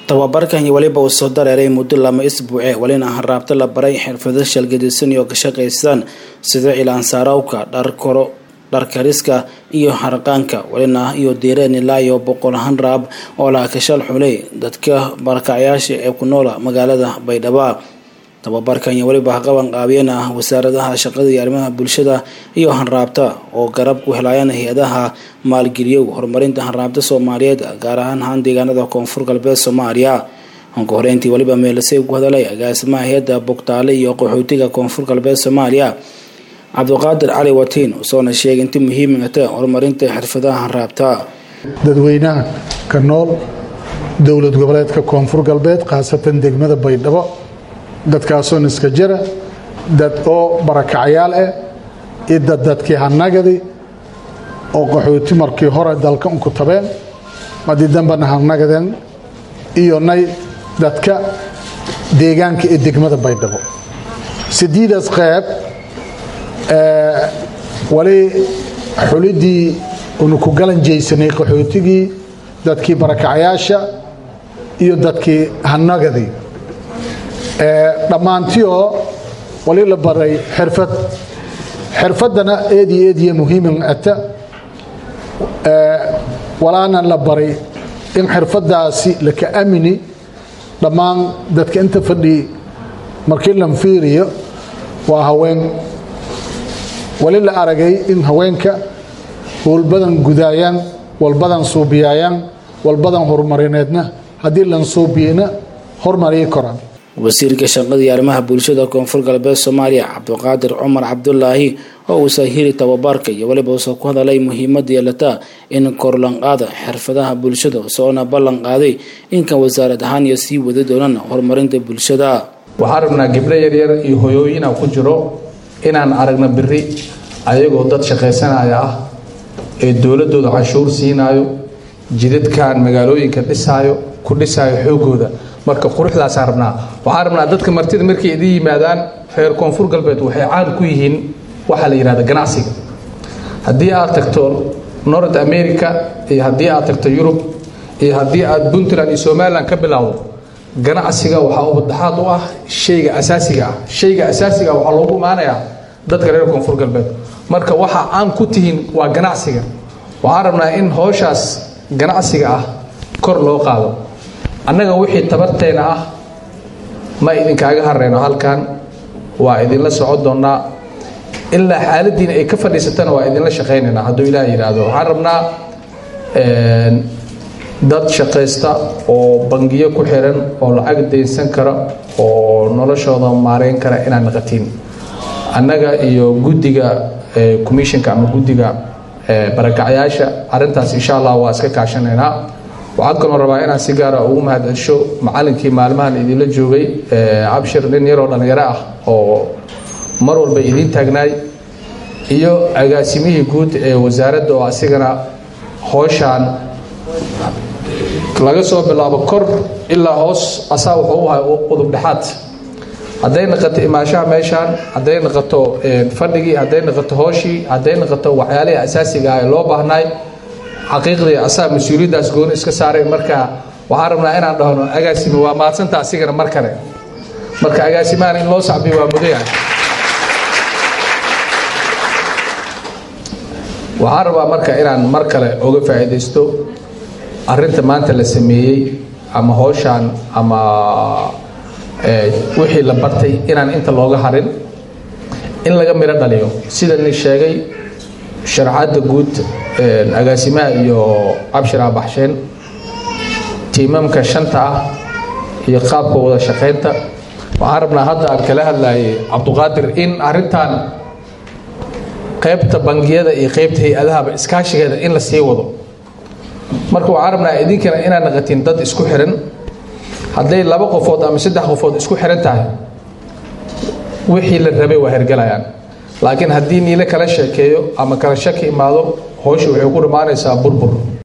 tababarkan iyo weliba uu soo dareeray muddo lama isbuuce welina hanraabta la baray xirfado shalgadisan iyo ka shaqaystaan sida cilaansaarowka dharkoro dharkariska iyo harqaanka welina iyo diireen ilaa iyo boqol hanraab oo laha kashal xulay dadka barakacyaasha ee ku noola magaalada baydhabo tababarkan iyo weliba qaban qaabiyeen ah wasaaradaha shaqada iyo arrimaha bulshada iyo hanraabta oo garab ku helayaan hay-adaha maalgeliyow horumarinta hanraabta soomaaliyeed gaar ahaan haan deegaanada koonfur galbeed soomaaliya anka horeyntii weliba meelasay ku hadalay agaasimaha hay-adda bogtaale iyo qaxootiga koonfur galbeed soomaaliya cabdiqaadir cali watiin usoona sheegay inta muhiimata horumarinta xirfadaha hanraabta dadweynaha ka nool dowlad goboleedka koonfur galbeed khaasatan degmada baydhabo dadkaasoo niska jira dad oo barakacyaal ah iyo dad dadkii hanagadi oo qaxooti markii hore dalka unku tabeen madii dambana hanagadeen iyo nay dadka deegaanka ee degmada baydhabo sideedaas qeyb wali xulidii unu ku galanjaysanay qaxootigii dadkii barakacyaasha iyo dadkii hanagadii dhammaantioo wali la baray xirfad xirfaddana eediyo eediya muhiiman ata walaana la baray in xirfaddaasi laka amini dhammaan dadka inta fadhi markii lan fiiriyo waa haween wali la aragay in haweenka howlbadan gudaayaan walbadan suubiyaayaan walbadan horumarineedna haddii lan suubiyeyna hormariyi koraan wasiirka shaqada iyo arrimaha bulshada koonfur galbeed soomaaliya cabdiqaadir cumar cabdulaahi oo uu sahiri tababarka iyo weliba uusoo ku hadalay muhiimada yeelataa in korlanqaada xirfadaha bulshada soona ballan qaaday inkan wasaarad ahaan iyo sii wadi doonaan horumarinta bulshada waxaan rabnaa gabdho yaryar iyo hoyooyina ku jiro inaan aragno biri ayagoo dad shaqaysanaya ah ee dowladooda canshuur siinaayo jidadkan magaalooyinka dhisaayo ku dhisaayo xoogooda marka quruxdaasaan rabnaa waxaan rabnaa dadka martida markay idin yimaadaan reer koonfur galbeed waxay caan ku yihiin waxaa la yidhahda ganacsiga haddii aad tagto north america iyo haddii aad tagto yurub iyo haddii aad puntland iyo somalilan ka bilowdo ganacsiga waxaa ubadaxaad u ah shayga asaasiga ah shayga asaasiga ah waxaa loogu imaanayaa dadka reer koonfur galbeed marka waxaa caan ku tihiin waa ganacsiga waxaan rabnaa in howshaas ganacsiga ah kor loo qaado annaga wixii tabarteena ah ma idinkaaga hareyno halkan waa idinla socon doonnaa ilaa xaaladiina ay ka fadhiisatana waa idinla shaqaynaynaa hadduu ilaah yidhaahdo waxaan rabnaa dad shaqaysta oo bangiyo ku xiran oo lacag daynsan kara oo noloshooda maareyn kara inaad naqatiin annaga iyo guddiga commissionka ama guddiga barakacyaasha arrintaas insha allah waa iska kaashanaynaa waxaan kaloo rabaa inaan si gaara ugu mahadcelsho macallinkii maalmahan idinla joogay cabshir nin yaroo dhallinyaro ah oo mar walba idiin taagnaay iyo agaasimihii guud ee wasaaradda oo asigana hooshaan laga soo bilaabo kor ilaa hoos asaa wuxuu u ahay qudub dhexaad hadday naqato imaashaha meeshaan hadday naqato fadhigii hadday naqato hooshii hadday naqato waxyaalihii asaasiga ah ee loo baahnaay xaqiiqdii asaa mas-uuliyaddaas gooni iska saaray marka waxaan rabnaa inaan dhahno agaasime waa maadsanta asigana mar kale marka agaasimahan in loo sacbiyo waa mudayahay waxaan rabaa marka inaan mar kale oga faa'iidaysto arrinta maanta la sameeyey ama howshaan ama wixii la bartay inaan inta looga harin in laga midho dhaliyo sida ni sheegay sharxadda guud agaasimaha iyo cabshir aabaxsheen tiimamka shanta ah iyo qaabka wada shaqaynta waxaan rabnaa hadda aan kala hadlayay cabduqaadir in arrintan qaybta bangiyada iyo qaybta hay-adahaba iskaashigeeda in la sii wado marka waxaan rabnaa idinkana inaad naqatiin dad isku xiran hadday laba qofood ama saddex qofood isku xiran tahay wixii la rabay waa hergelayaan laakiin haddii niile kala sheekeeyo ama kala shaki imaado howsha waxay ku dhammaanaysaa burbur